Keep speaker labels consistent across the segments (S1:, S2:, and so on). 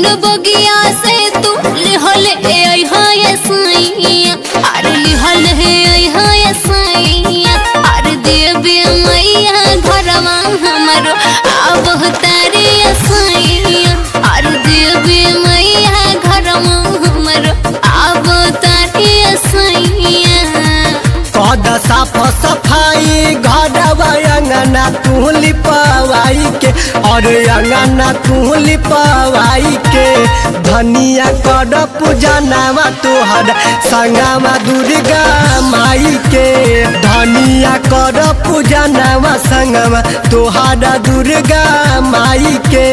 S1: बगिया से तू लिहल ए आई हाय सैया अरे लिहल हे आई हाय सैया अरे देवी मैया घरवा हमरो आब तारे सैया अरे देवी मैया घरवा हमरो आब तारे सैया
S2: कद साफ सफाई घरवा अंगना तू लिपवाई के और अंगना तू लिपवाई के धनिया कर पूजनावा तोहर संगमा दुर्गा माई के धनिया कर पूजनावा संगमा तोहर दुर्गा माई के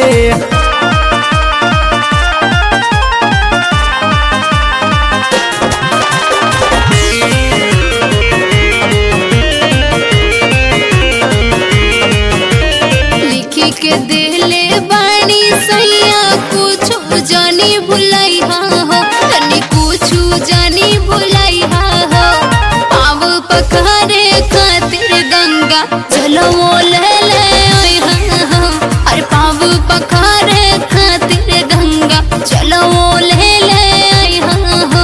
S1: लिखी के दिले बाणी सैया कुछ जानी भुलाई हा हो तनी कुछ जानी भुलाई हा हो पाव पखारे खातिर गंगा चलो ले ले ओए हा हो अरे पाव पखारे खातिर गंगा चलो ले ले ओए हा हो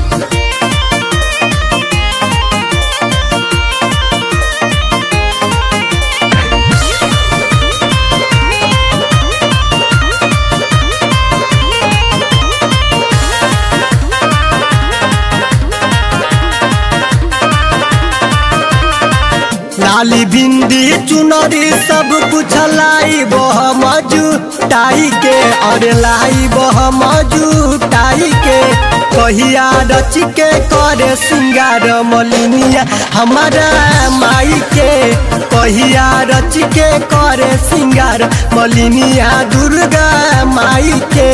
S2: लाली बिंदी चुनरी सब कुछ लाई बह मजू टाई के और लाई बह मजू टाई के कहिया रच के करे सिंगार मलिनिया हमारा माई के कहिया रच के करे सिंगार मलिनिया दुर्गा माई के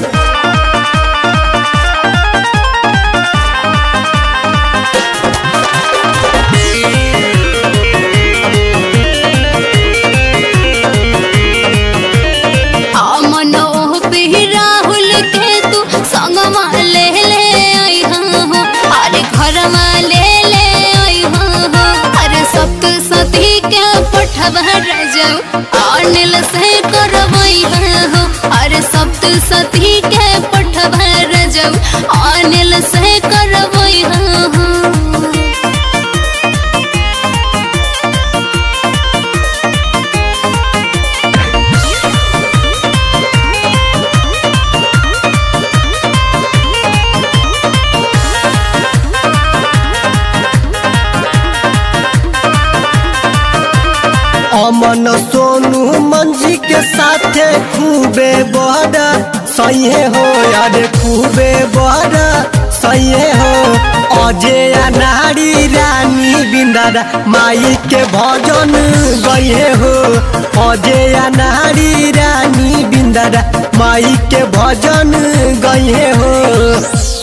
S1: मनोह पे राहुल के तू संगमा ले ले आई हो अरे घरमा ले ले आई हो अरे सप्त सती के पठवा रजऊ अनिल से करवई हो अरे सप्त सती के पठवा रजऊ अनिल से करवई हो
S2: अमन सोनू मंजी के साथे खूबे बड़ा सही हो यार खूबे बड़ा सही हो अजय नारी रानी बिंदारा माई के भजन गए हो अजय नारी रानी बिंदारा माई के भजन गए हो